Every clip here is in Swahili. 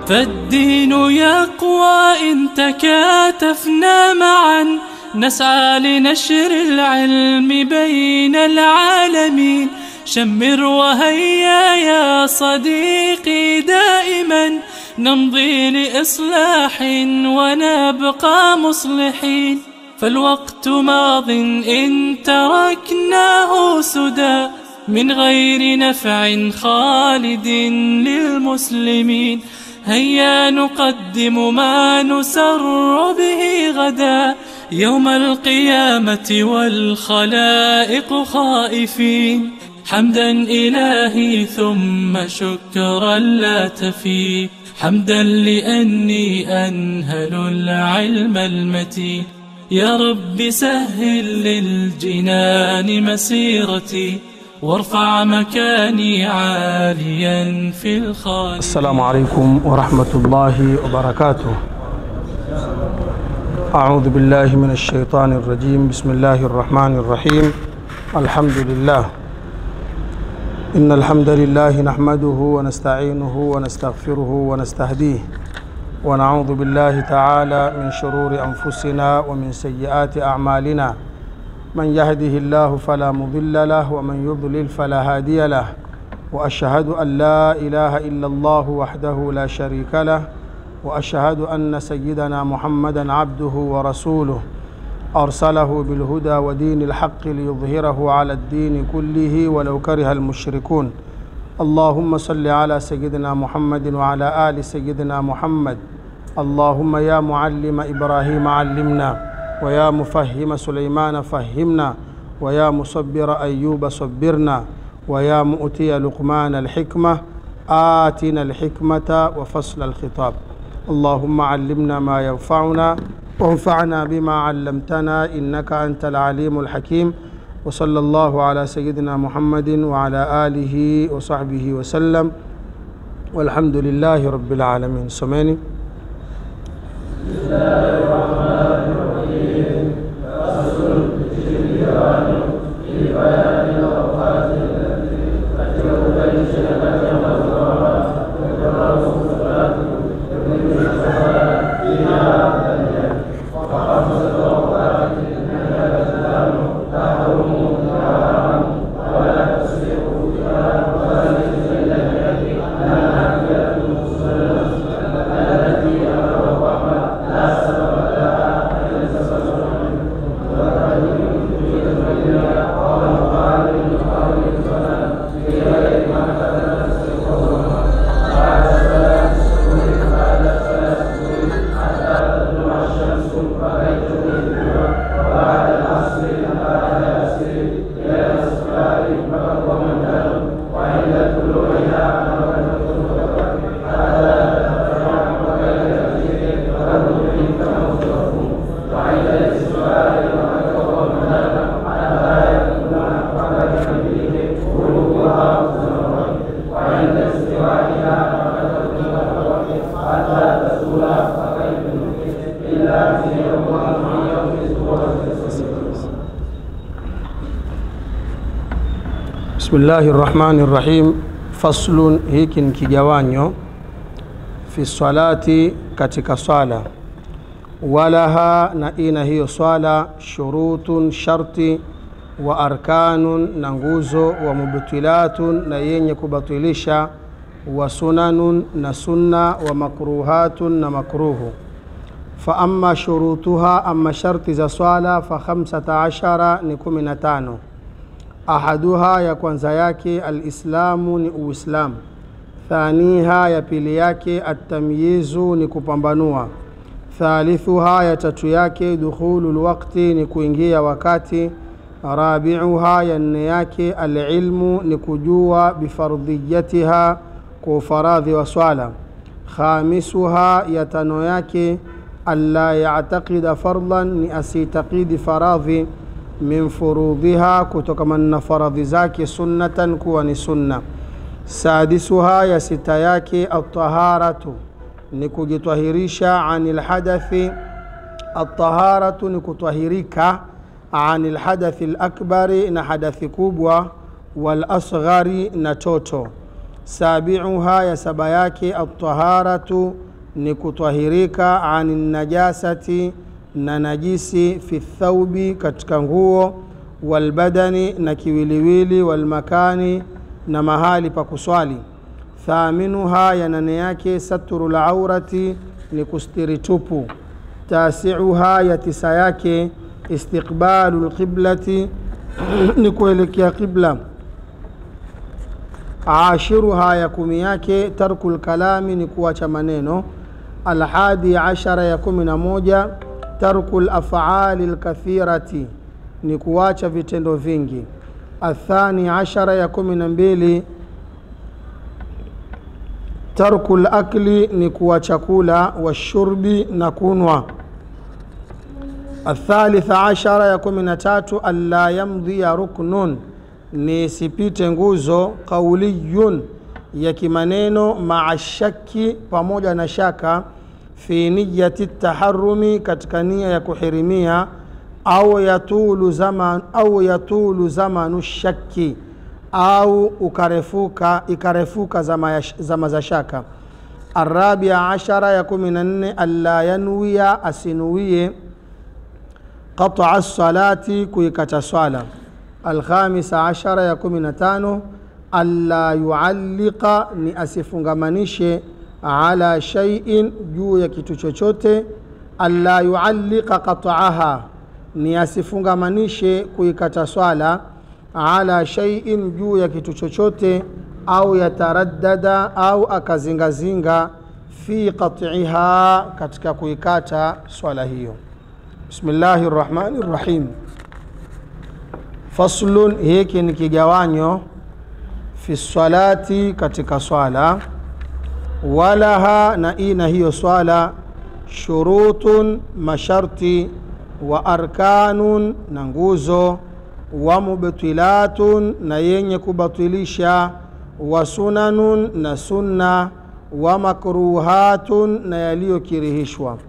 فالدين يقوى إن تكاتفنا معا نسعى لنشر العلم بين العالمين شمر وهيا يا صديقي دائما نمضي لإصلاح ونبقى مصلحين فالوقت ماض إن تركناه سدى من غير نفع خالد للمسلمين هيا نقدم ما نسر به غدا يوم القيامة والخلائق خائفين حمدا إلهي ثم شكرا لا تفي حمدا لأني أنهل العلم المتين يا رب سهل للجنان مسيرتي وارفع مكاني عاليا في الخالق السلام عليكم ورحمة الله وبركاته أعوذ بالله من الشيطان الرجيم بسم الله الرحمن الرحيم الحمد لله إن الحمد لله نحمده ونستعينه ونستغفره ونستهديه ونعوذ بالله تعالى من شرور أنفسنا ومن سيئات أعمالنا من يهده الله فلا مضل له ومن يضلل فلا هادي له وأشهد أن لا إله إلا الله وحده لا شريك له وأشهد أن سيدنا محمدا عبده ورسوله أرسله بالهدى ودين الحق ليظهره على الدين كله ولو كره المشركون اللهم صل على سيدنا محمد وعلى آل سيدنا محمد اللهم يا معلم إبراهيم علمنا ويا مفهم سليمان فهمنا ويا مصبر أيوب صبرنا ويا مؤتي لقمان الحكمة آتنا الحكمة وفصل الخطاب اللهم علمنا ما ينفعنا وانفعنا بما علمتنا إنك أنت العليم الحكيم وصلى الله على سيدنا محمد وعلى آله وصحبه وسلم والحمد لله رب العالمين سمعني Bismillahi rahmani rahim. Faslun, hiki ni kigawanyo fi salati, katika swala. Walaha, na ina hiyo swala, shurutun, sharti, wa arkanun, na nguzo, wa mubtilatun, na yenye kubatilisha, wa sunanun, na sunna, wa makruhatun, na makruhu. Fa amma shurutuha, amma sharti za swala, fa khamsata ashara, ni kumi na tano ahaduha ya kwanza yake alislamu ni uislamu thaniha ya pili yake atamyizu ni kupambanua thalithuha ya tatu yake dukhulu lwakti ni kuingia wakati rabiuha ya nne yake alilmu ni kujua bifardhiyatiha kwa ufaradhi wa swala khamisuha ya tano yake alla yactaqida fardhan ni asitakidi faradhi min furudhiha kutokamana na faradhi zake sunnatan kuwa ni sunna sadisuha ya sita yake ataharatu ni kujitwahirisha ani lhadathi ataharatu ni kutwahirika ani lhadathi lakbari na hadathi kubwa walasghari na toto sabiuha ya saba yake altaharatu ni kutwahirika ani najasati na najisi fi thaubi katika nguo walbadani na kiwiliwili walmakani na mahali pa kuswali thaminuha ya nane yake satru laurati ni kustiri tupu tasiuha ya tisa yake istiqbalu lqiblati ni kuelekea qibla ashiruha ya kumi yake tarku lkalami ni kuacha maneno alhadi ashara ya kumi na moja tarku lafali lkathirati ni kuacha vitendo vingi athani ashara ya kumi na mbili tarku lakli ni kuacha kula washurbi na kunwa athalitha ashara ya kumi na tatu alla yamdhiya ruknun ni sipite nguzo qauliyun ya kimaneno maa shaki pamoja na shaka fi niyati taharumi katika nia ya kuhirimia au yatulu zaman, au yatulu zamanu shaki au ukarefuka ikarefuka zama, ya, zama za shaka arabia ashara ya kumi na nne alla yanwia asinuie qataa salati kuikata swala alkhamisa ashara ya kumi na tano alla yualliqa ni asifungamanishe ala shaiin juu ya kitu chochote alla yualliqa qataaha ni asifungamanishe kuikata swala ala shaiin juu ya kitu chochote au yataraddada au akazingazinga fi qatiha katika kuikata swala hiyo bismillahi rrahmani rrahim faslun hiki ni kigawanyo fi salati katika swala walaha na ina hiyo swala shurutun masharti wa arkanun na nguzo wa mubtilatun na yenye kubatilisha wa sunanun na sunna wa makruhatun na yaliyokirihishwa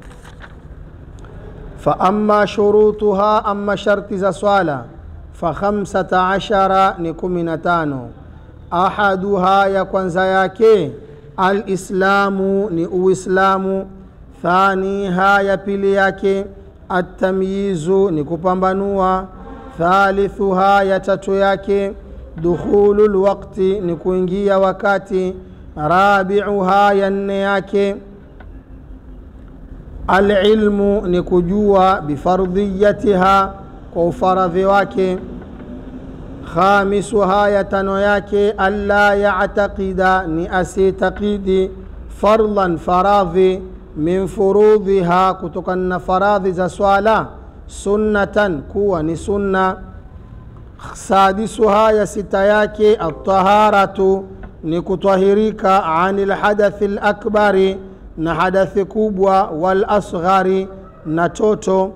faama shurutuha ama sharti za swala fakhamsata ashara ni kumi na tano ahaduha ya kwanza yake alislamu ni uislamu thaniha ya pili yake atamyizu ni kupambanua thalithuha ya tatu yake dukhulu lwakti ni kuingia wakati rabiuha ya nne yake alilmu ni kujua bifardhiyatiha kwa ufaradhi wake khamisuha ya tano yake alla yataqida ni asitaqidi fardhan faradhi min furudhiha kutokana na faradhi za swala sunnatan kuwa ni sunna sadisuha ya sita yake altaharatu ni kutahirika ani lhadathi lakbari na hadathi kubwa walasghari na toto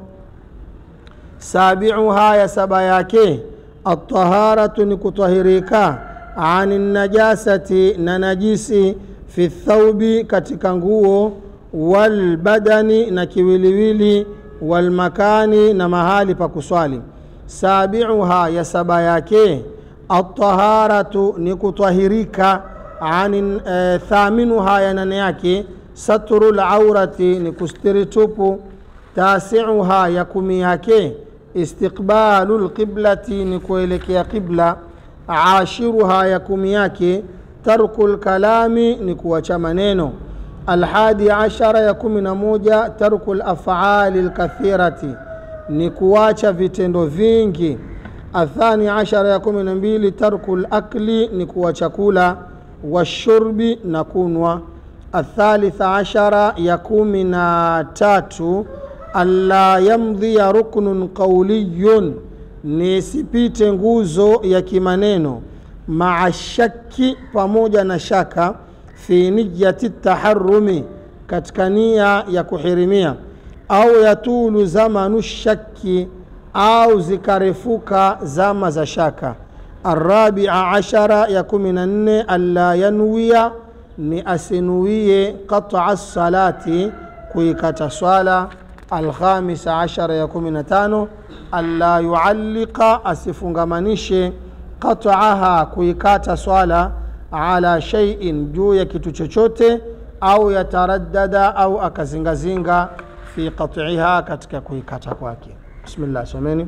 sabiuha ya saba yake altaharatu ni kutahirika ani najasati na najisi fi thaubi katika nguo walbadani na kiwiliwili walmakani na mahali pa kuswali sabiuha ya saba yake altaharatu ni kutahirika ani e, thaminuha ya nane yake satru laurati ni kustiri tupu tasiuha ya kumi yake istiqbalu lqiblati ni kuelekea qibla ashiruha ya kumi yake tarku lkalami ni kuwacha maneno alhadi ashara ya kumi na moja tarku lafali lkathirati ni kuwacha vitendo vingi athani ashara ya kumi na mbili tarku lakli ni kuwacha kula washurbi na kunwa athalitha ashara ya kumi na tatu alla yamdhiya ruknun qauliyun ni sipite nguzo ya kimaneno maa shaki pamoja na shaka fi niyati taharumi katika nia ya kuhirimia au yatulu zamanu shaki au zikarefuka zama za shaka arabia ashara ya kumi na nne alla yanwia ni asinuie qataa salati kuikata swala alkhamisa ashara ya kumi na tano alla yualliqa asifungamanishe qataaha kuikata swala ala shaiin juu ya kitu chochote au yataraddada au akazingazinga fi qat'iha katika kuikata kwake bismillah someni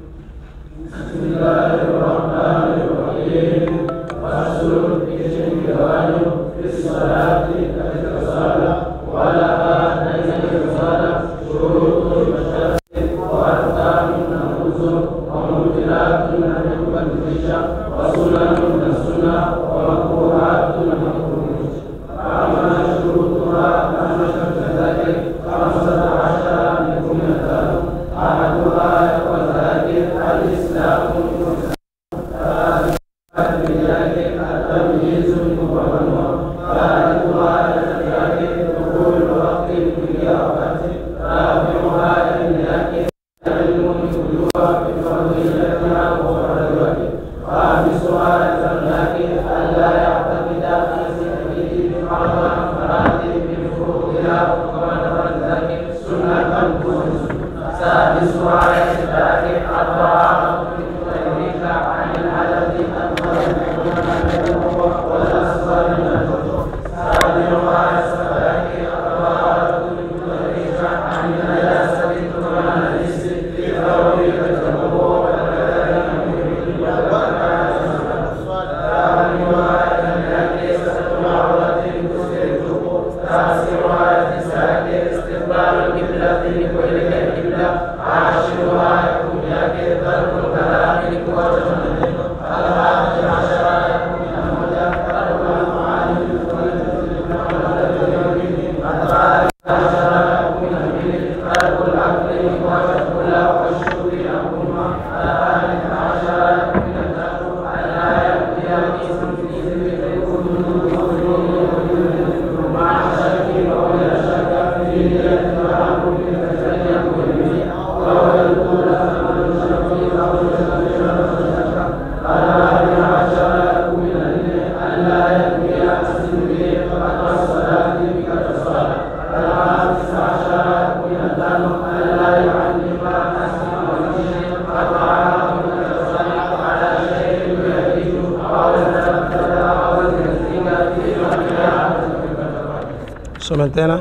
somen tena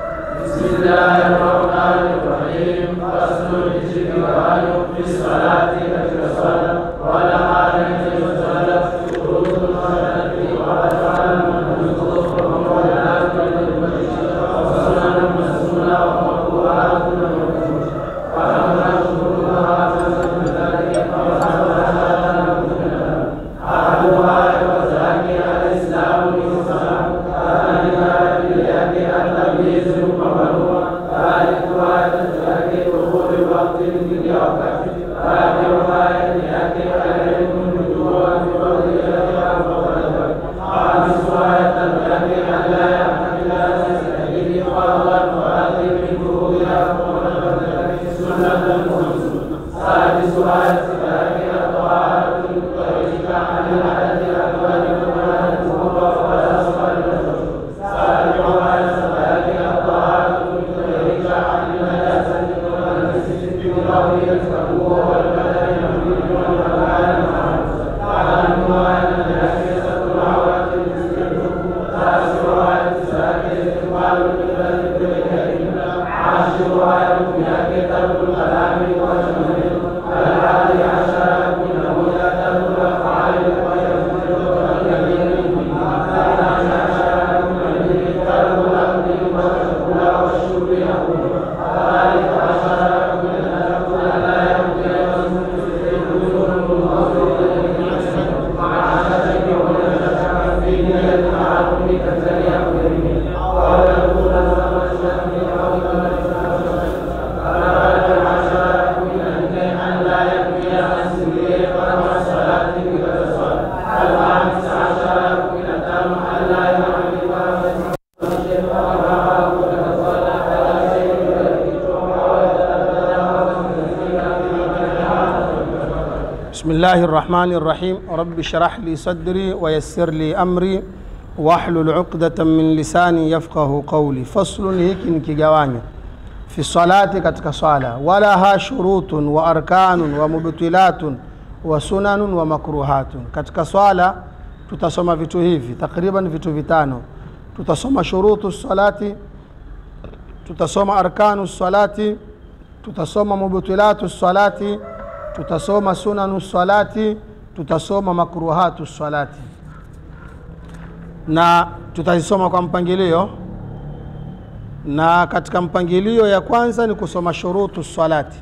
بسم الله الرحمن الرحيم رب اشرح لي صدري ويسر لي أمري واحلل عقدة من lisani yafqahu qawli faslun hiki ni kigawanyo fi salati katika swala walaha shurutun wa arkanun wa mubtilatun wa sunanun wa makruhatun katika swala tutasoma vitu hivi takriban vitu vitano tutasoma shurutu salati tutasoma arkanu salati tutasoma mubtilatu salati tutasoma sunanu salati tutasoma makruhatu salati na tutazisoma kwa mpangilio na katika mpangilio ya kwanza ni kusoma shurutu salati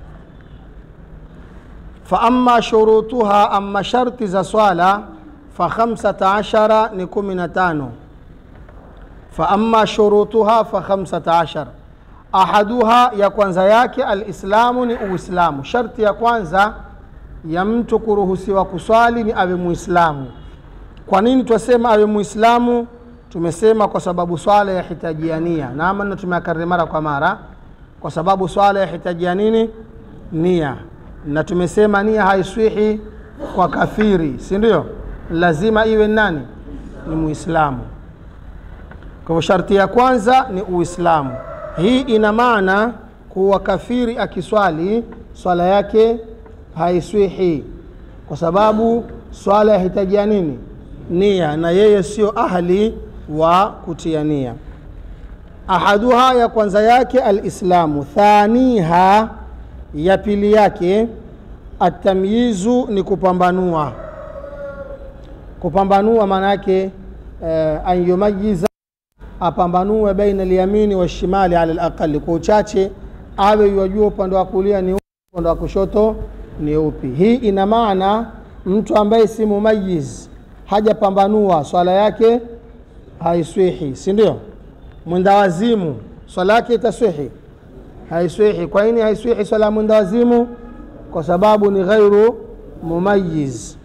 fa amma shurutuha amma sharti za swala fa khamsata ashara ni kumi na tano fa amma shurutuha fa khamsata ashara ahaduha ya kwanza yake alislamu ni uislamu sharti ya kwanza ya mtu kuruhusiwa kuswali ni awe muislamu kwa nini twasema awe muislamu tumesema kwa sababu swala yahitajia nia na maneno tumeakariri mara kwa mara kwa sababu swala yahitajia nini nia na tumesema nia haiswihi kwa kafiri si ndio lazima iwe nani ni muislamu kwa hivyo sharti ya kwanza ni uislamu hii ina maana kuwa kafiri akiswali swala yake haiswihi kwa sababu swala yahitajia nini nia na yeye sio ahli wa kutia nia ahaduha ya kwanza yake alislamu thaniha ya pili yake atamyizu ni kupambanua kupambanua maana yake eh, an yumayiza apambanue baina lyamini washimali ala laqali kwa uchache awe yuwajua upande wa kulia ni upi upande wa kushoto ni upi hii ina maana mtu ambaye si mumayiz hajapambanua swala yake haiswihi si ndio mwendawazimu swala yake itaswihi haiswihi kwa nini haiswihi swala ya mwendawazimu kwa sababu ni ghairu mumayiz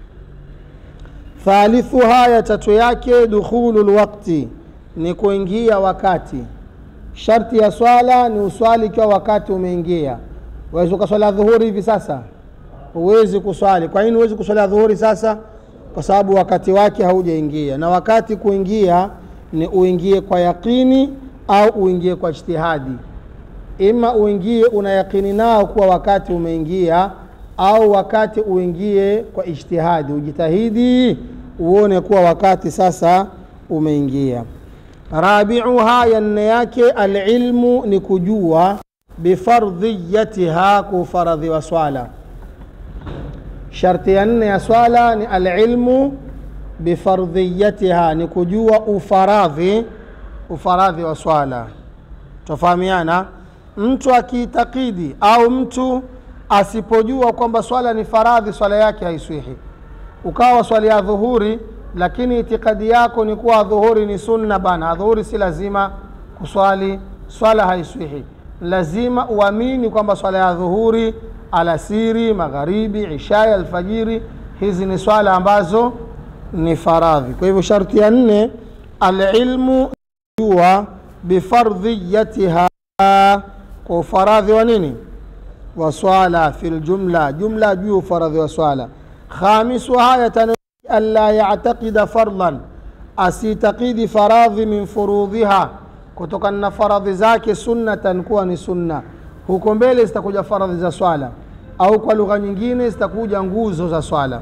thalithuha ya tatu yake dukhulu lwakti ni kuingia wakati sharti ya swala ni uswali ikiwa wakati umeingia wawezi ukaswali dhuhuri hivi sasa huwezi kuswali kwa nini huwezi kuswali dhuhuri sasa kwa sababu wakati wake haujaingia na wakati kuingia ni uingie kwa yaqini au uingie kwa ijtihadi ima uingie una yaqini nao kuwa wakati umeingia au wakati uingie kwa ijtihadi ujitahidi uone kuwa wakati sasa umeingia rabiuha ya nne yake alilmu ni kujua bifardhiyatiha kufaradhiwa swala sharti ya nne ya swala ni alilmu bifardhiyatiha ni kujua ufaradhi ufaradhi wa swala tofahamiana mtu akiitakidi au mtu asipojua kwamba swala ni faradhi swala yake haiswihi ukawa swali ya dhuhuri lakini itikadi yako ni kuwa dhuhuri ni sunna bana dhuhuri si lazima kuswali swala haiswihi lazima uamini kwamba swala ya dhuhuri alasiri magharibi ishai alfajiri hizi ni swala ambazo ni faradhi kwa hivyo sharti ya nne alilmu jua bifardhiyatiha kwa ufaradhi wa nini wa swala fi ljumla jumla juu ufaradhi wa swala khamisuha yatano alla yactaqida fardhan asitakidi faradhi min furudhiha kutokana na faradhi zake sunnatan kuwa ni sunna huko mbele zitakuja faradhi za swala au kwa lugha nyingine zitakuja nguzo za swala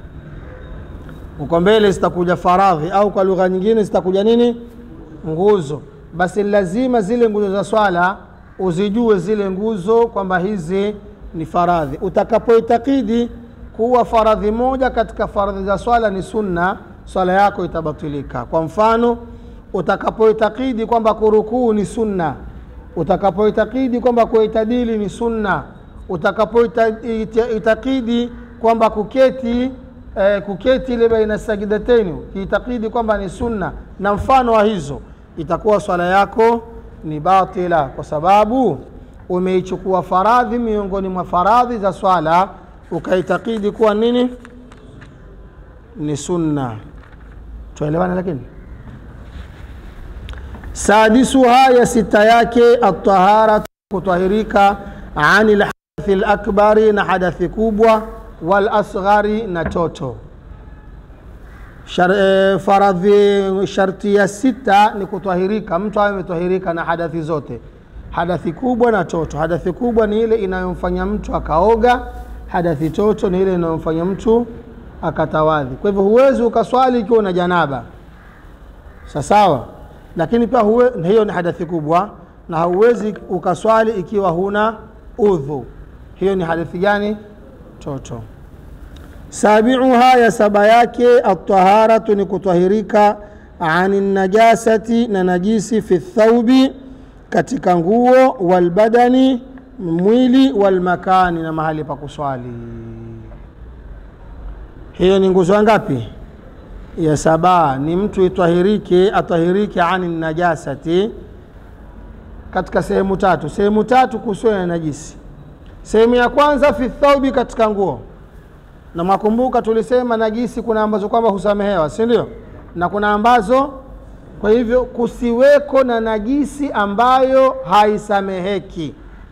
huko mbele zitakuja faradhi au kwa lugha nyingine zitakuja nini nguzo basi lazima zile nguzo za swala uzijue zile nguzo kwamba hizi ni faradhi utakapoitakidi kuwa faradhi moja katika faradhi za swala ni sunna swala yako itabatilika kwa mfano utakapoitakidi kwamba kurukuu ni sunna utakapoitakidi kwamba kuitadili ni sunna utakapoitakidi kwamba kuketi eh, kuketi ile baina sajidateni ukiitakidi kwamba ni sunna na mfano wa hizo itakuwa swala yako ni batila kwa sababu umeichukua faradhi miongoni mwa faradhi za swala ukaitakidi kuwa nini ni sunna tuelewana lakini sadisuha ya sita yake atahara kutahirika ani lhadathi lakbari na hadathi kubwa walasghari na toto Shar, e, faradhi sharti ya sita ni kutahirika mtu awe ametahirika na hadathi zote hadathi kubwa na toto hadathi kubwa ni ile inayomfanya mtu akaoga hadathi toto ni ile inayomfanya mtu akatawadhi kwa hivyo huwezi ukaswali ikiwa una janaba sasawa lakini pia huwe, hiyo ni hadathi kubwa na hauwezi ukaswali ikiwa huna udhu hiyo ni hadithi gani toto sabiuha ya saba yake ataharatu ni kutahirika ani najasati na najisi fi thaubi katika nguo walbadani mwili walmakani na mahali pa kuswali hiyo ni nguzo ngapi ya saba ni mtu itahirike atahirike ani najasati katika sehemu tatu sehemu tatu kuhusiana na najisi sehemu ya kwanza fi thaubi katika nguo na mwakumbuka tulisema najisi kuna ambazo kwamba husamehewa si ndio na kuna ambazo kwa hivyo kusiweko na najisi ambayo haisameheki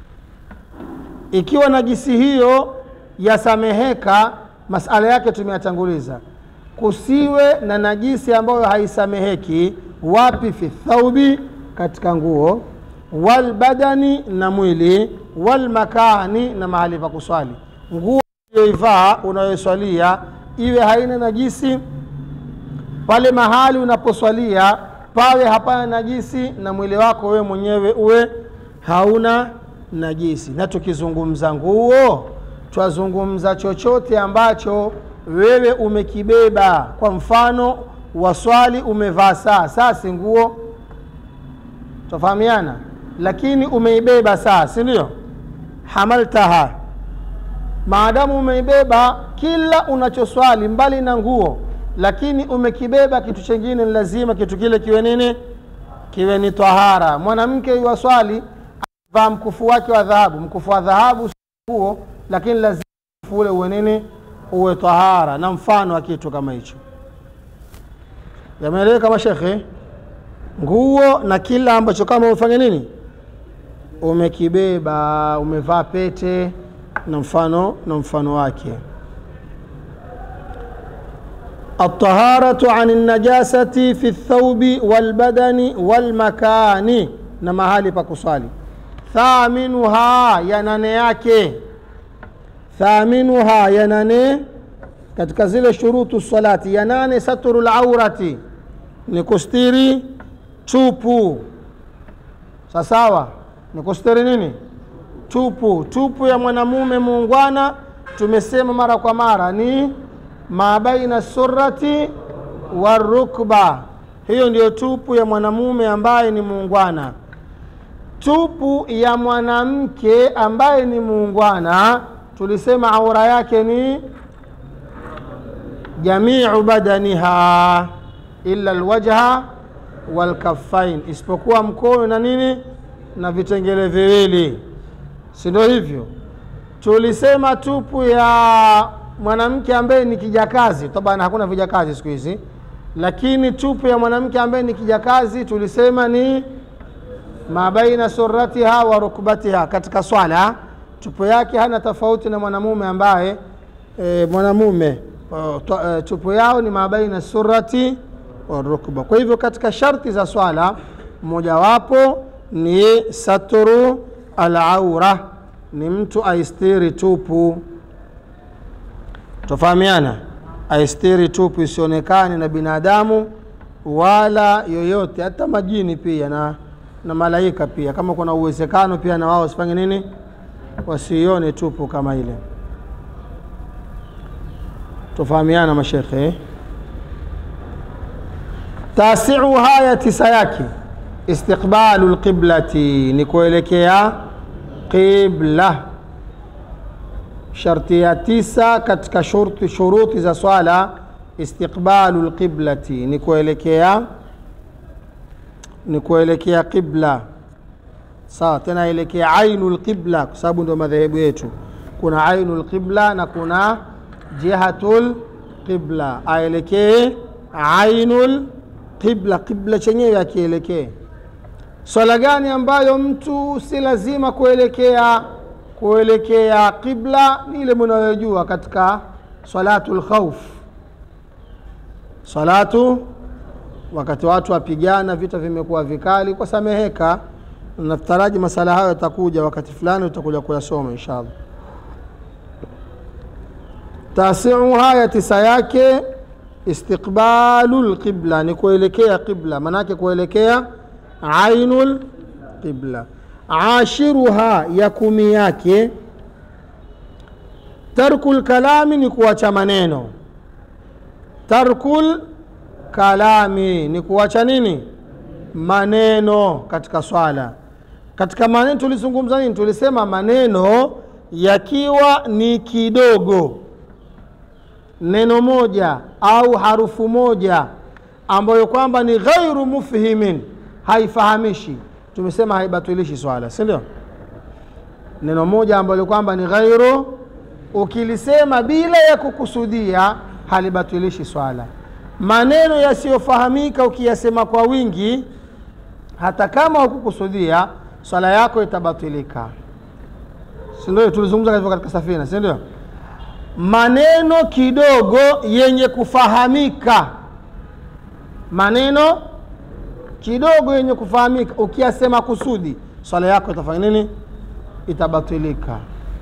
ikiwa najisi hiyo yasameheka masala yake tumeyatanguliza kusiwe na najisi ambayo haisameheki wapi fi thaubi katika nguo walbadani na mwili walmakani na mahali pa kuswali nguo uliyoivaa unayoswalia iwe haina najisi pale mahali unaposwalia pawe hapana najisi na mwili wako wewe mwenyewe uwe hauna najisi na tukizungumza nguo twazungumza chochote ambacho wewe umekibeba kwa mfano waswali umevaa saa saa si nguo tofahamiana lakini umeibeba saa si ndio hamaltaha maadamu umeibeba kila unachoswali mbali na nguo lakini umekibeba kitu chengine ni lazima kitu kile kiwe nini kiwe ni tahara mwanamke yuwaswali vaa mkufu wake wa dhahabu mkufu wa dhahabu nguo lakini lazima mkufu ule uwe nini uwe tahara na mfano wa kitu kama hicho yameeleweka mashekhe nguo na kila ambacho kama umefanya nini umekibeba umevaa pete na mfano na mfano wake الطهارة عن النجاسة في الثوب والبدن والمكان na mahali pa kuswali thaminuha ya nane yake thaminuha ya nane katika zile shurutu salati ya nane saturu laurati ni kustiri tupu sasawa ni kustiri nini tupu tupu ya mwanamume muungwana tumesema mara kwa mara ni ma baina surati warukba hiyo ndiyo tupu ya mwanamume ambaye ni muungwana tupu ya mwanamke ambaye ni muungwana tulisema aura yake ni jamiu badaniha illa alwajha walkafain isipokuwa mkono na nini na vitengele viwili si ndio hivyo tulisema tupu ya mwanamke ambaye ni kijakazi tabana hakuna vijakazi siku hizi lakini tupu ya mwanamke ambaye ni kijakazi tulisema ni mabaina suratiha wa rukbatiha katika swala tupu yake hana tofauti na mwanamume ambaye e, mwanamume uh, to, uh, tupu yao ni mabaina surati wa rukba kwa hivyo katika sharti za swala mojawapo ni saturu alaura ni mtu aistiri tupu tofahamiana aistiri tupu isionekane na binadamu wala yoyote hata majini pia na, na malaika pia kama kuna uwezekano pia na wao wasifanye nini wasione tupu kama ile tofahamiana mashekhe tasiuha ya tisa yake istiqbalu lqiblati ni kuelekea qibla sharti ya tisa katika shurti, shuruti za swala istiqbalu lqiblati ni kuelekea ni kuelekea qibla sawa tena elekea ainu lqibla kwa sababu ndio madhehebu yetu kuna ainu lqibla na kuna jihatu lqibla aelekee ainu lqibla qibla chenyewe akielekee swala gani ambayo mtu si lazima kuelekea kuelekea qibla ni ile mnayojua katika salatu lkhauf salatu wakati watu wapigana vita vimekuwa vikali kwa sameheka naftaraji masala hayo yatakuja wakati fulani utakuja kuyasoma inshallah tasiuha ya tisa yake istiqbalu lqibla ni kuelekea qibla manake kuelekea ainu lqibla ashiruha ya kumi yake tarku lkalami ni kuacha maneno tarku kalami ni kuacha nini maneno katika swala katika maneno tulizungumza nini tulisema maneno yakiwa ni kidogo neno moja au harufu moja ambayo kwamba ni ghairu mufhimin haifahamishi tumesema haibatilishi swala si ndio neno moja ambalo kwamba ni ghairu ukilisema bila ya kukusudia halibatilishi swala maneno yasiyofahamika ukiyasema kwa wingi hata kama hukukusudia swala yako itabatilika si ndio tulizungumza hivyo katika safina si ndio maneno kidogo yenye kufahamika maneno kidogo yenye kufahamika ukiyasema kusudi swala yako itafanya nini itabatilika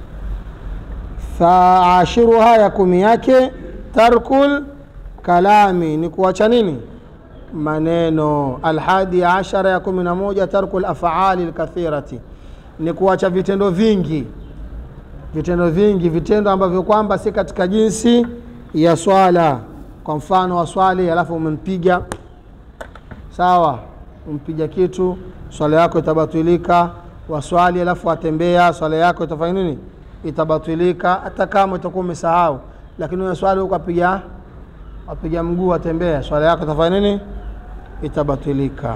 faashiruha ya kumi yake tarkul kalami ni kuacha nini maneno alhadi ashara ya kumi na moja tarku lafali lkathirati ni kuacha vitendo vingi vitendo vingi vitendo ambavyo kwamba si katika jinsi ya swala kwa mfano waswali alafu umempiga sawa umpiga kitu swala yako itabatilika waswali alafu atembea swala yako itafanya nini itabatilika hata kama utakuwa umesahau lakini una swali huko apiga apiga mguu atembea swala yako itafanya nini itabatilika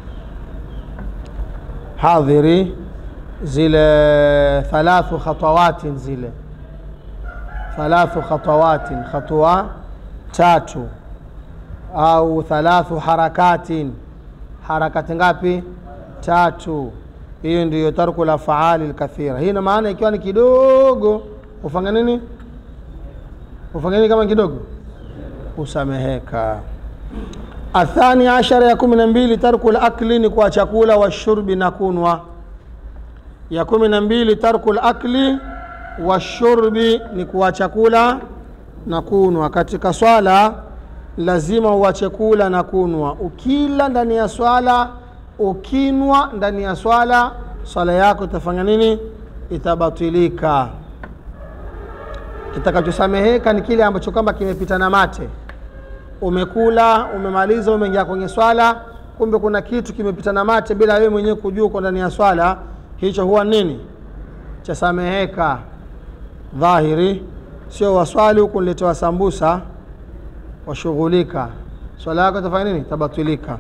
hadhiri zile thalathu khatawatin zile thalathu khatawatin khatua tatu au thalathu harakatin harakati ngapi tatu hiyo ndiyo tarku la faali lkathira hii ina maana ikiwa ni kidogo ufanya nini ufanya nini kama kidogo usameheka athani ashara ya kumi na mbili tarku lakli ni kwa chakula washurbi na kunwa ya kumi na mbili tarku lakli washurbi ni kuwa chakula na kunwa katika swala lazima uache kula na kunwa ukila ndani ya swala ukinwa ndani ya swala swala yako itafanya nini itabatilika kitakachosameheka ni kile ambacho kwamba kimepita na mate umekula umemaliza umeingia kwenye swala kumbe kuna kitu kimepita na mate bila wewe mwenyewe kujua uko ndani ya swala hicho huwa nini chasameheka dhahiri sio waswali huku niletewa sambusa washughulika swala yako itafanya nini tabatilika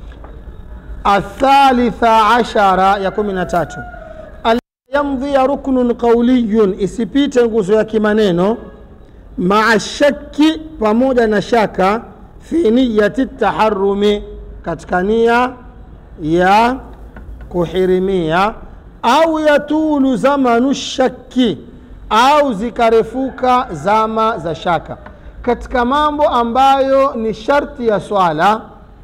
athalitha ashara ya kumi na tatu yamdhia ruknun qauliyun isipite nguzo ya kimaneno maa shaki pamoja na shaka fi niyati taharumi katika nia ya kuhirimia au yatulu zamanu shaki au zikarefuka zama za shaka katika mambo ambayo ni sharti ya swala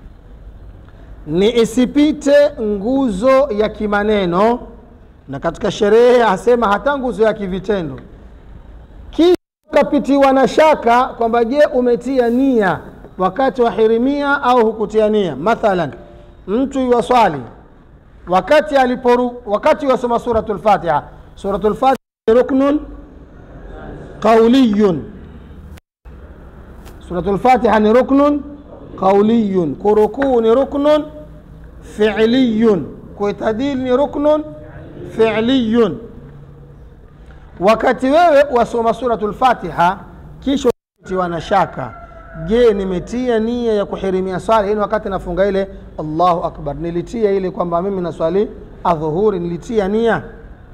ni isipite nguzo ya kimaneno na katika sherehe asema hata nguzo ya kivitendo kisha ukapitiwa na shaka kwamba je umetia nia wakati wa hirimia au hukutia nia mathalan mtu yuwaswali wakati aliporu wakati yuwasoma suratu lfatiha suratu lfatiha ni ruknun qauliyun suratu lfatiha ni ruknun qauliyun kurukuu ni ruknun filiyun kuitadili ni ruknun filiyun wakati wewe wasoma suratu lfatiha kisha tiwa na shaka je nimetia nia ya kuhirimia swala hii wakati nafunga ile allahu akbar nilitia ile kwamba mimi naswali adhuhuri nilitia nia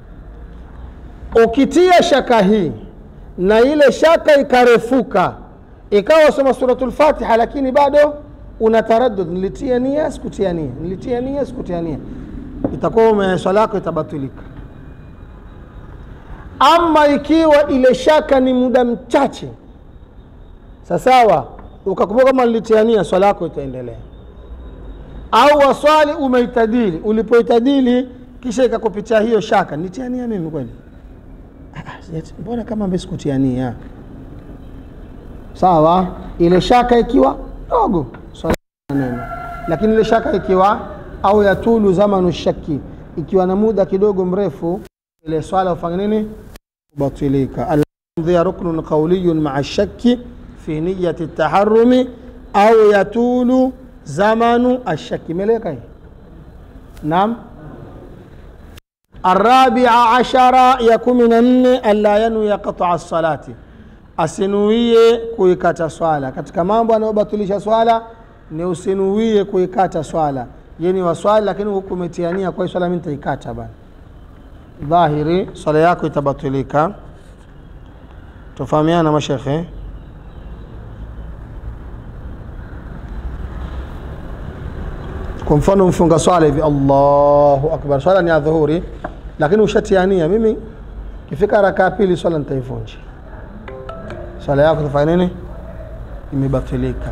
ukitia shaka hii na ile shaka ikarefuka ikawa soma suratu lfatiha lakini bado una taraddud nilitia nia sikutia nia nilitia nia sikutia nia itakuwa swala yako itabatilika ama ikiwa ile shaka ni muda mchache sasawa ukakumbuka kama nilitiania swala yako itaendelea au waswali umeitadili ulipoitadili kisha ikakupitia hiyo shaka nitiania mimi kweli mbona kama mbe sikutiania sawa ile shaka ikiwa ndogo swala ina neno lakini ile shaka ikiwa au yatulu zamanu shaki ikiwa na muda kidogo mrefu ile swala ufanya nini batilika alhamdhiya ruknun qawliyun maa shaki fi niyati taharumi au yatulu zamanu ashaki imeleka hii naam الرابعة عشر يكون من ألا ينوي قطع الصلاة asinuie kuikata swala katika mambo anayobatilisha swala ni usinuie kuikata swala yeni wa swali lakini huku umetiania kwa hii swala mi nitaikata bana dhahiri swala yako itabatilika tufahamiana mashekhe kwa mfano mfunga swala hivi allahu akbar swala ni adhuhuri lakini ushatiania mimi kifika raka ya pili swala nitaivunja swala yako tafanya nini imebatilika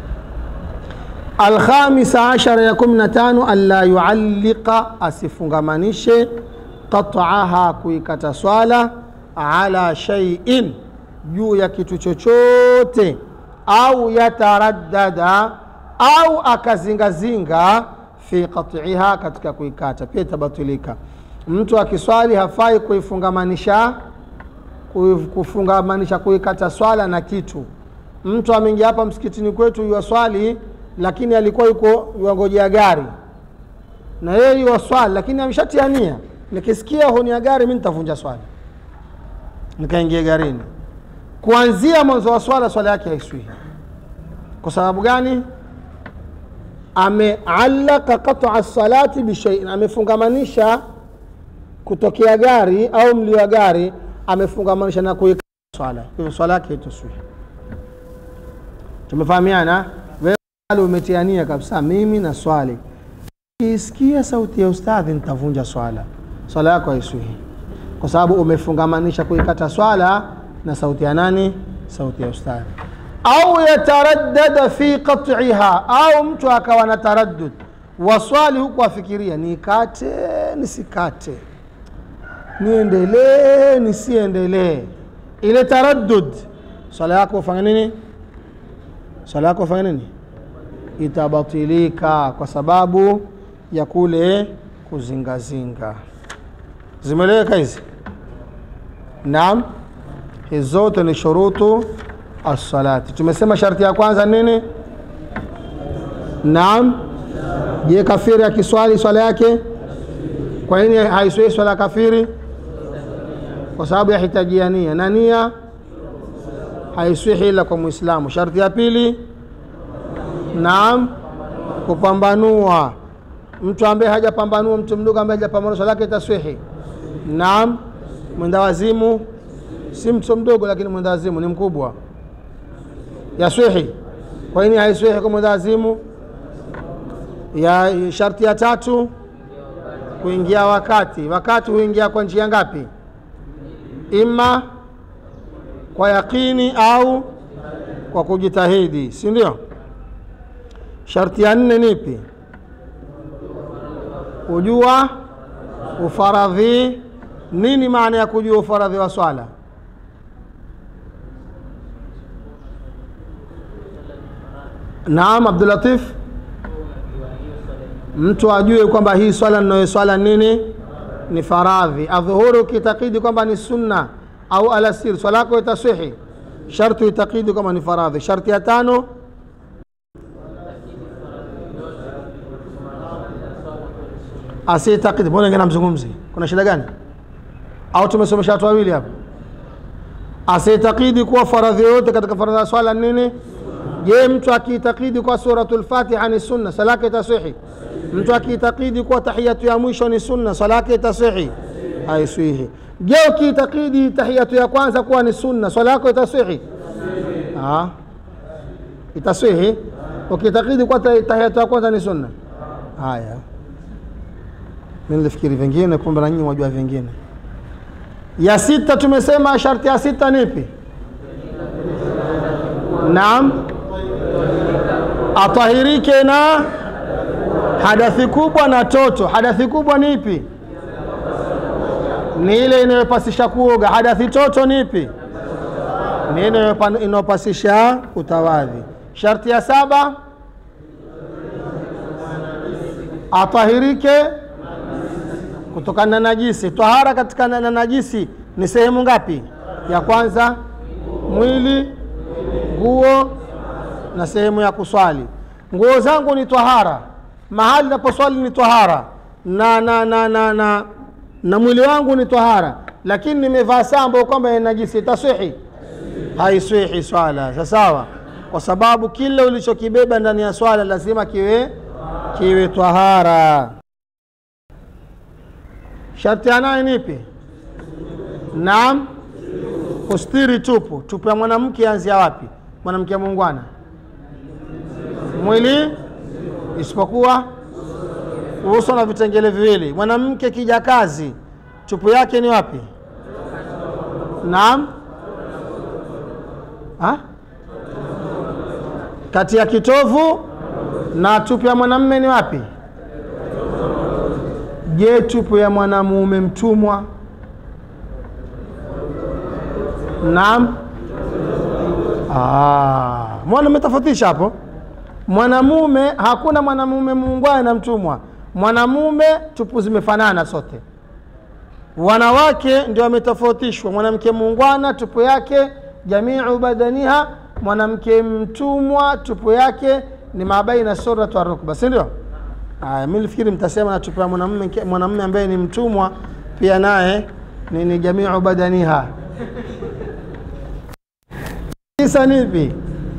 alkhamisa ashara ya kumi na tano alla yualliqa asifungamanishe qat'aha kuikata swala ala shay'in juu ya kitu chochote au yataraddada au akazingazinga fi qat'iha katika kuikata pia itabatilika mtu akiswali hafai kuifungamanisha kufungamanisha kuikata swala na kitu mtu ameingia hapa msikitini kwetu yuwaswali lakini alikuwa yuko yuangojea gari na yeye yuwaswali lakini ameshatiania nikisikia honi ya gari mi nitavunja swala nikaingia garini kuanzia mwanzo wa swala swala yake haiswihi kwa sababu gani ameallaka qata salati bishaiin amefungamanisha kutokea gari au mlio wa gari amefungamanisha na kuika swala hivyo swala yake ituswihi tumefahamiana wewe umetiania kabisa mimi na swali kiisikia sauti ya ustadhi nitavunja swala swala yako haiswihi kwa sababu umefungamanisha kuikata swala na sauti ya nani sauti ya ustadhi au yataraddada fi qat'iha au mtu akawa na taraddud waswali huku afikiria nikate nisikate niendelee nisiendelee ile taraddud swala yako ufanya nini swala yako ufanya nini itabatilika kwa sababu ya kule kuzingazinga zimeleweka hizi naam hizi zote ni shurutu assalati tumesema sharti ya kwanza nini naam je kafiri akiswali swala yake kwa nini haiswii swala kafiri kwa sababu yahitajia nia na nia haiswihi ila kwa mwislamu sharti ya pili naam kupambanua mtu ambaye hajapambanua mtu mdogo ambaye hajapambanua swala yake itaswihi naam mwenda wazimu si mtu mdogo lakini mwenda wazimu ni mkubwa yaswihi kwa nini haiswihi kwa mwenda wazimu ya sharti ya tatu kuingia wakati wakati huingia kwa njia ngapi ima kwa yaqini au kwa kujitahidi si ndio sharti ya nne nipi kujua ufaradhi nini maana ya kujua ufaradhi wa swala naam abdulatif mtu ajue kwamba hii swala ninayoswala nini ni faradhi adhuhuri ukitakidi kwamba ni sunna au alasir swala yako itaswihi sharti itakidi kwamba ni faradhi sharti ya tano asitakidi mbona ngine namzungumzi kuna shida gani au tumesomesha watu wawili hapa asitakidi kuwa faradhi yoyote katika faradhi ya swala nini je mtu akiitakidi kuwa suratul fatiha ni sunna swala yake itaswihi mtu akiitakidi kuwa tahiyatu ya mwisho ni sunna swala yake itaswihi haiswihi je ukiitakidi tahiyatu ya kwanza kuwa ni sunna swala yako itaswihi Ah. itaswihi ukiitakidi kuwa tahiyatu ya kwanza ni sunna haya mi nilifikiri vingine kumbe na nyinyi wajua vingine ya sita tumesema sharti ya sita nipi naam atahirike na hadathi kubwa na toto hadathi kubwa ni ipi ni ile inayopasisha kuoga hadathi toto ni ipi ni ile inayopasisha kutawadhi. Sharti ya saba atahirike kutokana na najisi. Tahara katika na najisi ni sehemu ngapi? Ya kwanza mwili, nguo na sehemu ya kuswali. Nguo zangu ni tahara, mahali naposwali ni tahara na, na, na, na, na, na mwili wangu ni tahara, lakini nimevaa saa ambayo kwamba ina najisi, itaswihi? Haiswihi swala. Sasawa, kwa sababu kile ulichokibeba ndani ya swala lazima kiwe kiwe tahara. Sharti ya nane nipi? Naam, kustiri tupu. Tupu ya mwanamke anzia wapi? Mwanamke muungwana, mwili isipokuwa uso na vitengele viwili. Mwanamke kijakazi, tupu yake ni wapi? Naam, ha? kati ya kitovu na tupu ya mwanamume ni wapi? Je, tupu ya mwanamume mtumwa? Naam. Ah, mwana umetofautisha hapo. Mwanamume, hakuna mwanamume muungwana na mtumwa. Mwanamume tupu zimefanana sote. Wanawake ndio wametofautishwa. Mwanamke muungwana tupu yake jamiu badaniha, mwanamke mtumwa tupu yake ni mabaina suratu wa rukba, si ndio? Aya, mimi nilifikiri mtasema na tupu ya mwanamume mwanamume ambaye ni mtumwa pia naye ni, ni jamiu badaniha. Kisa nipi?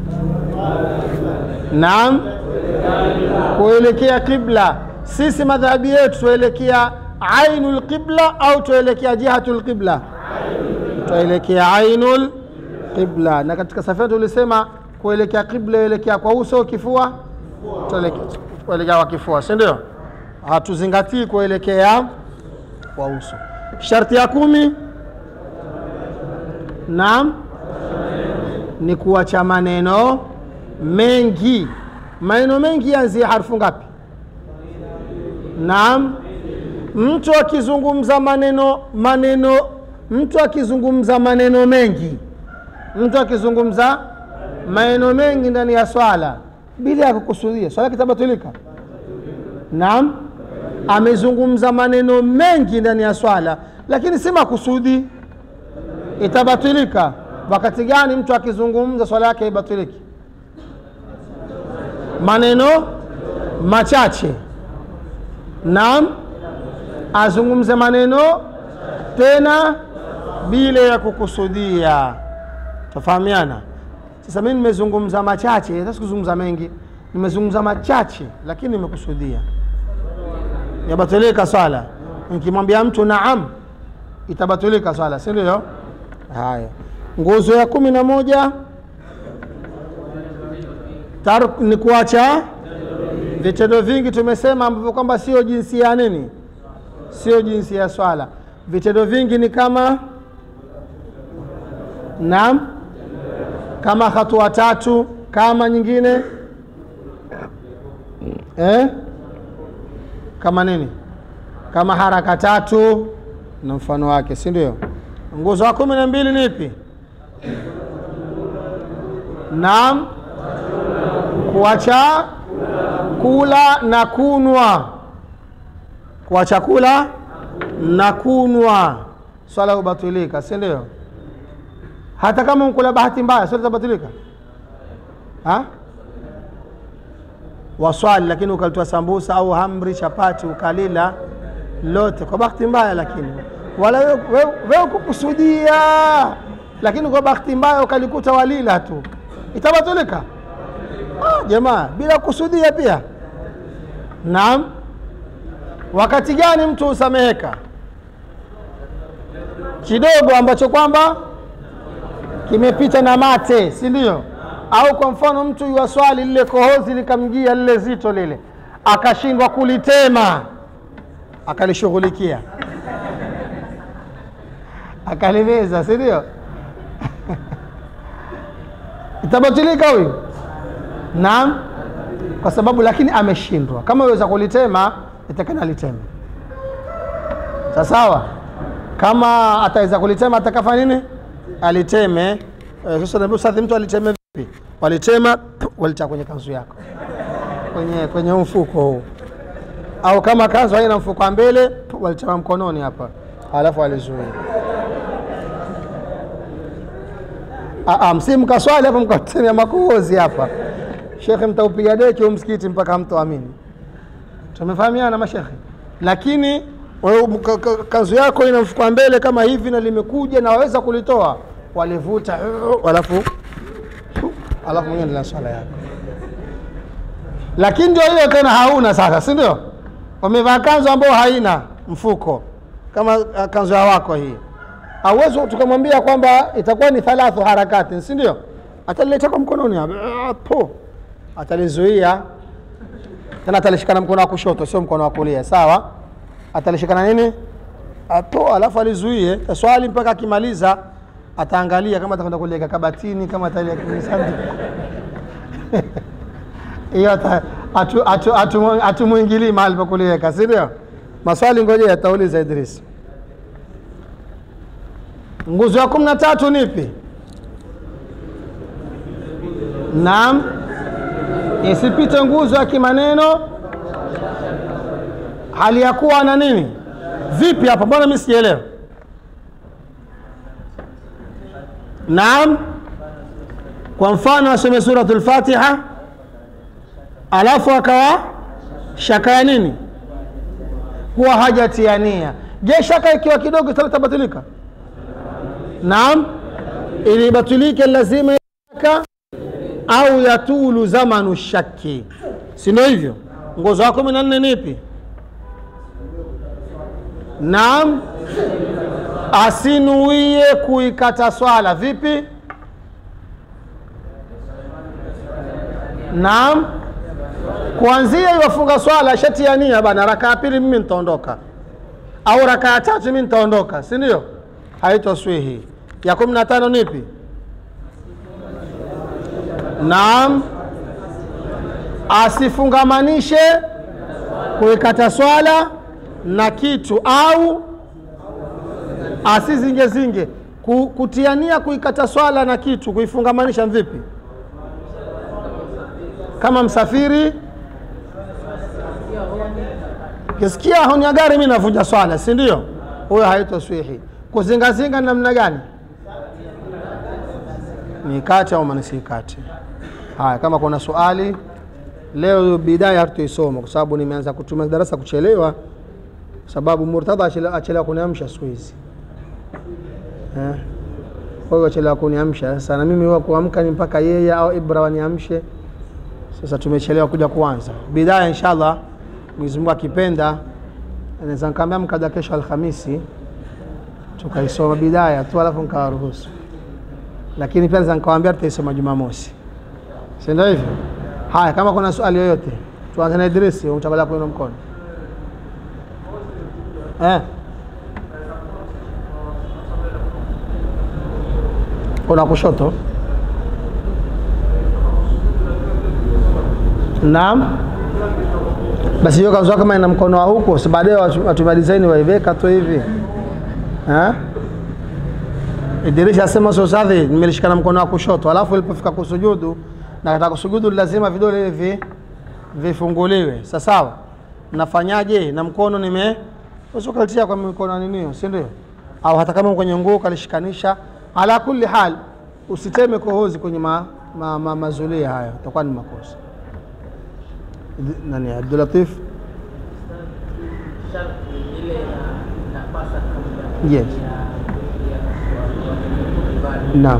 Naam, kuelekea qibla. Sisi madhhabi yetu tuelekea ainul qibla au tuelekea jihatul qibla? Tuelekea ainul qibla. Na katika safari tulisema kuelekea qibla, elekea kwa uso, kifua, tuelekea kwa kifua, si ndio? Hatuzingatii kuelekea kwa uso. Sharti ya kumi, naam, ni kuacha maneno mengi. Maneno mengi yanzia harfu ngapi? Naam, mtu akizungumza maneno maneno, mtu akizungumza maneno mengi, mtu akizungumza maneno mengi ndani ya swala bila ya kukusudia, swala kitabatilika. Naam, amezungumza maneno mengi ndani ya swala, lakini si makusudi, itabatilika. Wakati gani mtu akizungumza swala yake haibatiliki? Maneno machache. Naam, azungumze maneno tena bila ya kukusudia. Tafahamiana? Sasa mimi nimezungumza machache, hata sikuzungumza mengi, nimezungumza machache, lakini nimekusudia, yabatilika swala. Nikimwambia mtu naam, itabatilika swala, si ndio? Haya, nguzo ya kumi na moja tark ni kuacha vitendo vingi, tumesema ambavyo kwamba sio jinsia ya nini, sio jinsia ya swala. Vitendo vingi ni kama naam kama hatua tatu, kama nyingine eh? kama nini, kama haraka tatu na mfano wake, si ndio? Nguzo wa kumi na mbili ni ipi? Naam, kuacha kula na kunwa, kuacha kula na kunwa, swala hubatilika, si ndio? hata kama mkula bahati mbaya swala itabatilika, waswali lakini ukalitoa sambusa au hamri chapati ukalila lote kwa bahati mbaya, lakini wala wewe kukusudia, lakini kwa bahati mbaya ukalikuta walila tu, itabatilika ah, jamaa bila kukusudia pia. Naam, wakati gani mtu husameheka? Kidogo ambacho kwamba kimepita na mate, si ndio? Au kwa mfano mtu yuwaswali lile kohozi likamjia lile zito lile, akashindwa kulitema, akalishughulikia akalimeza, si ndio? itabatilika huyu? Naam, kwa sababu lakini ameshindwa. Kama weza kulitema, itakana liteme, sawa. Kama ataweza kulitema, atakafa nini? Aliteme Eh, sasa naambia ustadhi, mtu alitema vipi? Walitema walitia kwenye kanzu yako, kwenye kwenye huu mfuko huu, au kama kanzu haina mfuko wa mbele, walitema mkononi hapa, halafu walizuia. Ah, ah, msimkaswali hapa mkatemea makohozi hapa, shekhe, mtaupiga deki huu msikiti mpaka mtoamini. Tumefahamiana mashekhe, lakini wewe mka- ka- kanzu yako ina mfuko wa mbele kama hivi na limekuja na waweza kulitoa, walivuta alafu alafu mwenyewe ndio swala yako. Lakini ndio hiyo tena hauna sasa, si ndio? Wamevaa kanzu ambayo haina mfuko kama uh, kanzu ya wako hii, hauwezi tukamwambia kwamba itakuwa ni thalathu harakati, si ndio? Atalileta kwa mkononi hapa, ah, po atalizuia tena atalishikana mkono wa kushoto, sio mkono wa kulia, sawa? Atalishikana nini? Ato, alafu alizuie taswali mpaka akimaliza, ataangalia kama atakwenda kuliweka kabatini, kama ataliweka kwenye sanduku hiyo ata- atu- atu- atu- hatumwingilii mahali pa kuliweka, si ndio? Maswali ngoja atauliza Idris. Nguzo ya kumi na tatu nipi? Naam, isipite nguzo ya kimaneno hali ya kuwa na nini? Vipi hapa? Mbona mimi sijaelewa? Naam, kwa mfano asome suratul Fatiha alafu akawa shaka ya nini? Kuwa hajatia nia. Je, shaka ikiwa kidogo itabatilika? Naam, ili ibatilike lazima shaka au yatulu zamanu shaki, si ndio hivyo? Nguzo ya kumi na nne nipi? Naam, asinuie kuikata swala. Vipi? Naam, kuanzia iwafunga swala shati ya nia bana, raka ya pili mimi nitaondoka, au raka ya tatu mimi nitaondoka, si ndio? Haitoswihi. Ya kumi na tano nipi? Naam, asifungamanishe kuikata swala na kitu au asizingezinge Ku- kutiania kuikata swala na kitu kuifungamanisha vipi? Kama msafiri kisikia honi ya gari, mi navunja swala, si ndio? Huyo haitoswihi. Kuzingazinga ni namna gani? Nikate au manisikate? Haya, kama kuna swali leo, bidaya hatutoisoma kwa sababu nimeanza kutumia darasa kuchelewa, sababu Murtadha achele- achelewa kuniamsha siku hizi eh. Kwa hiyo achelewa kuniamsha sasa, na mimi huwa kuamka ni mpaka yeye au Ibra waniamshe. Sasa tumechelewa kuja kuanza bidaya. Inshallah, Mwenyezi Mungu akipenda, naweza nikaambia mkaja kesho Alhamisi tukaisoma bidaya tu, alafu nikawaruhusu, lakini pia naweza nikawaambia tutaisoma Jumamosi, si ndio hivyo? Haya, kama kuna swali yoyote, tuanze na Idrisi. Umchagulia kuinua mkono eh. Kuna kushoto. Naam, basi hiyo kanzu kama ina mkono wa huko, si baadaye watu- watumia design waiweka tu hivi eh? Idrisha asema sosadhi, nimelishikana mkono wa kushoto, alafu ilipofika kusujudu na katika kusujudu lazima vidole hivi vifunguliwe. Sasa sawa, nafanyaje? Na mkono nime usukalitia kwa mikono ninio, si ndio? Au hata kama kwenye nguo kalishikanisha. Ala kulli hal, usiteme kohozi kwenye ma, ma, ma, mazulia hayo, itakuwa ni makosa. Idi- Nani Abdul Latif? Yes. Naam.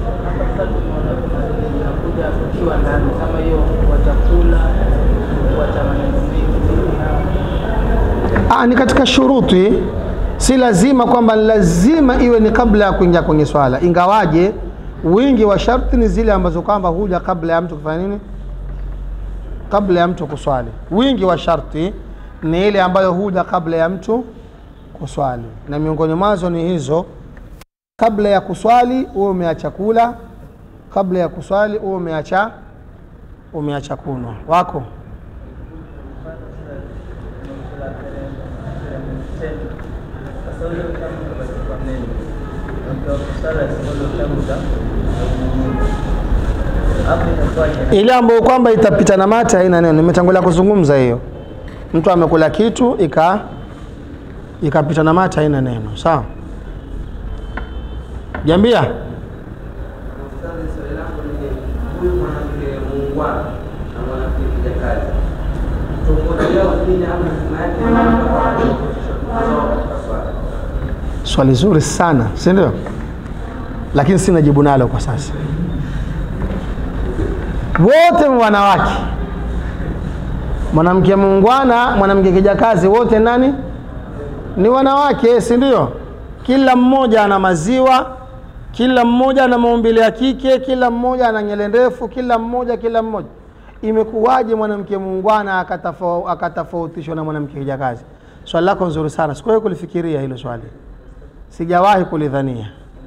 inakuja ukiwa ndani kama hiyo kwa chakula kuacha maneno mengi Ah, ni katika shuruti, si lazima kwamba lazima iwe ni kabla ya kuingia kwenye swala, ingawaje wingi wa sharti ni zile ambazo kwamba huja kabla ya mtu kufanya nini, kabla ya mtu kuswali. Wingi wa sharti ni ile ambayo huja kabla ya mtu kuswali, na miongoni mwazo ni hizo: kabla ya kuswali uwe umeacha kula, kabla ya kuswali uwe umeacha umeacha kunwa wako ile ambayo kwamba itapita na mate haina neno nimetangulia kuzungumza hiyo mtu amekula kitu ika ikapita na mate haina neno sawa jambia huyu mwanamke muungwana na mwanamke kijakazi tofauti yao nini au lazima yake katika swala swali zuri sana si ndio lakini sina jibu nalo kwa sasa wote ni wanawake mwanamke muungwana mwanamke kijakazi wote nani ni wanawake si ndio kila mmoja ana maziwa kila mmoja ana maumbile ya kike kila mmoja ana nyele ndefu kila mmoja kila mmoja imekuwaje mwanamke muungwana akatafau- akatofautishwa na mwanamke kijakazi swali lako nzuri sana sikuwahi kulifikiria hilo swali sijawahi kulidhania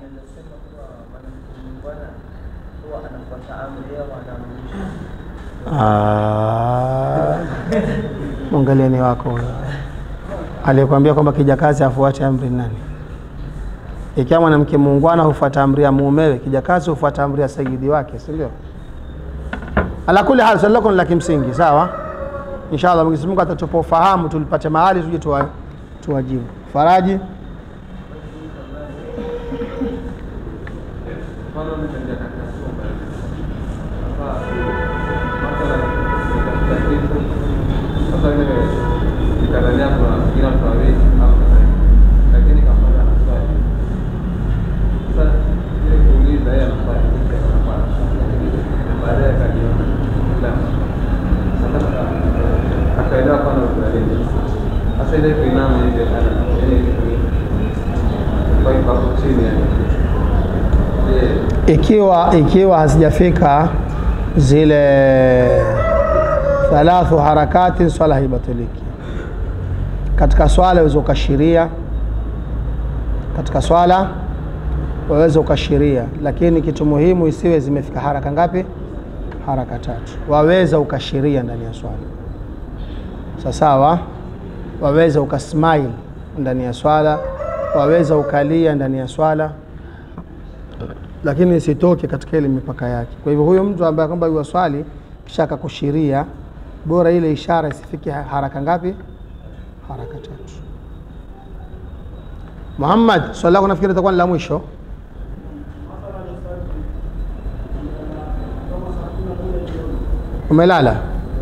Ah, mwangalieni wako huyo aliyekwambia kwamba kijakazi afuate amri ni nani ikiwa mwanamke muungwana hufuata amri ya muumewe kijakazi hufuata amri ya sayidi wake si ndio ala kuli hal swali lako ni la kimsingi sawa inshallah mwenyezi mungu atatupa ufahamu tulipate mahali tuje tuwa- tuwajibu faraji mfano mtendea katika chumba sasa mathalan nitafuta kitu sasa ile kitandani hapo nafikiri watu wawili au kadhalika lakini kafanya na swali sasa ile kuuliza yeye anafanya kitu anafanya baadaye akajiona la sasa akaelewa kwamba uzalendo sasa ile kuinama ile ana ile kwa hiyo hapo chini yani je ikiwa ikiwa hazijafika zile thalathu harakati swala haibatiliki katika swala waweza ukashiria katika swala waweza ukashiria lakini kitu muhimu isiwe zimefika haraka ngapi haraka tatu waweza ukashiria ndani ya swala sasawa waweza ukasmile ndani ya swala waweza ukalia ndani ya swala lakini isitoke katika ile mipaka yake. Kwa hivyo huyo mtu ambaye kwamba yuwaswali kisha akakushiria, bora ile ishara isifike ha- haraka ngapi? Haraka tatu. Muhammad, swali lako nafikiri itakuwa ni la mwisho. Umelala?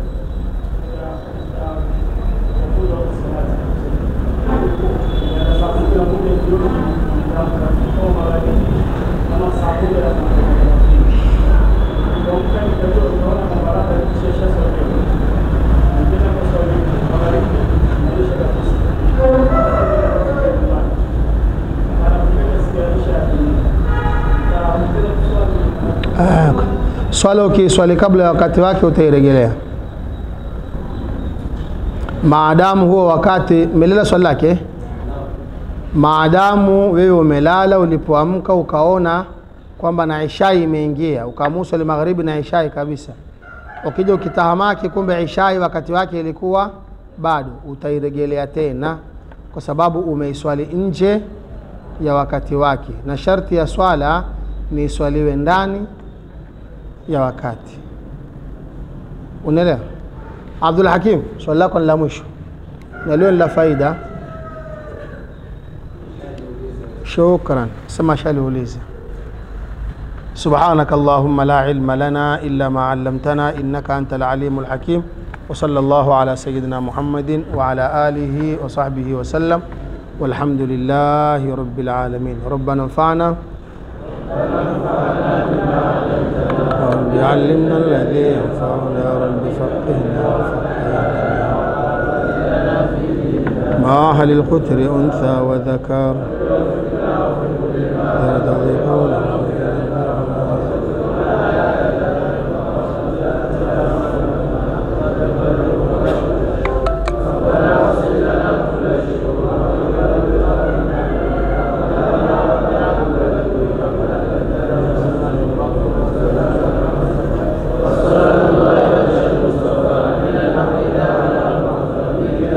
Ah, swala ukiswali kabla ya wakati wake utairejelea maadamu huo wakati melala swali lake maadamu wewe umelala ulipoamka ukaona kwamba na ishai imeingia ukaamua swali magharibi na ishai kabisa ukija ukitahamaki kumbe ishai wakati wake ilikuwa bado utairejelea tena kwa sababu umeiswali nje ya wakati wake na sharti ya swala ni iswaliwe ndani ya wakati unaelewa abdul hakim swali lako ni la mwisho na leo ni la faida shukran sema shaliuliza سبحانك اللهم لا علم لنا إلا ما علمتنا إنك أنت العليم الحكيم وصلى الله على سيدنا محمد وعلى آله وصحبه وسلم والحمد لله رب العالمين ربنا انفعنا رب علمنا الذي ينفعنا رب فقهنا وفقهنا ما هل القتر أنثى وذكر يرتضي قولا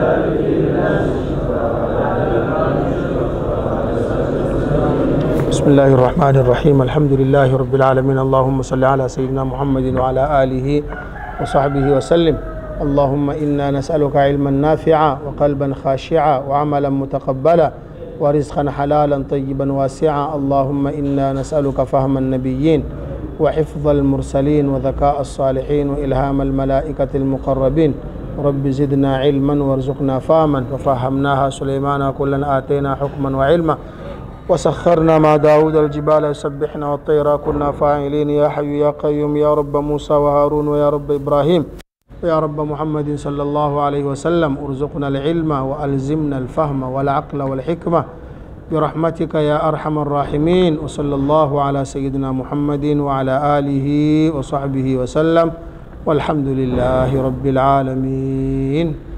بسم الله الله الرحمن الرحيم الحمد لله رب العالمين اللهم صل على سيدنا محمد وعلى آله وصحبه وسلم اللهم إنا نسألك علما نافعا وقلبا خاشعا وعملا متقبلا ورزقا حلالا طيبا واسعا اللهم إنا نسألك فهم النبيين وحفظ المرسلين وذكاء الصالحين وإلهام الملائكة المقربين رب زدنا علما وارزقنا فهما ففهمناها سليمان كلا آتينا حكما وعلما وسخرنا مع داود الجبال يسبحنا والطير كنا فاعلين يا حي يا قيوم يا رب موسى وهارون ويا رب إبراهيم ويا رب محمد صلى الله عليه وسلم ارزقنا العلم وألزمنا الفهم والعقل والحكمة برحمتك يا أرحم الراحمين وصلى الله على سيدنا محمد وعلى آله وصحبه وسلم والحمد لله رب العالمين